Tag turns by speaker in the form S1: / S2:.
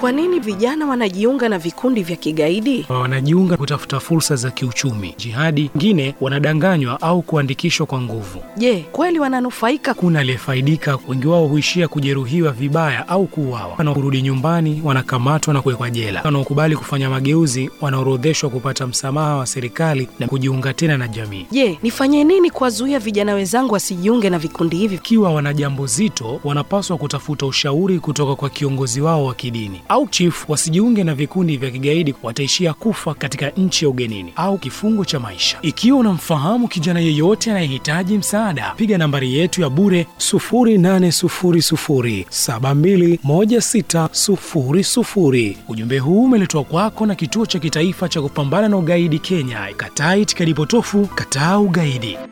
S1: kwa nini vijana wanajiunga na vikundi vya kigaidi?
S2: Wanajiunga kutafuta fursa za kiuchumi. Jihadi wengine wanadanganywa au kuandikishwa kwa nguvu.
S1: Je, kweli wananufaika?
S2: Kuna aliyefaidika, wengi wao huishia kujeruhiwa vibaya au kuuawa. Wanaorudi nyumbani wanakamatwa na kuwekwa jela. Wanaokubali kufanya mageuzi wanaorodheshwa kupata msamaha wa serikali na kujiunga tena na jamii.
S1: Je, nifanye nini kuwazuia vijana wenzangu wasijiunge na vikundi hivi?
S2: Ikiwa wana jambo zito, wanapaswa kutafuta ushauri kutoka kwa kiongozi wao wa kidini au chifu. Wasijiunge na vikundi vya kigaidi, wataishia kufa katika nchi ya ugenini au kifungo cha maisha. Ikiwa unamfahamu kijana yeyote anayehitaji msaada, piga nambari yetu ya bure 0800721600. Ujumbe huu umeletwa kwako na Kituo cha Kitaifa cha Kupambana na Ugaidi Kenya. Kataa itikadi potofu, kataa ugaidi.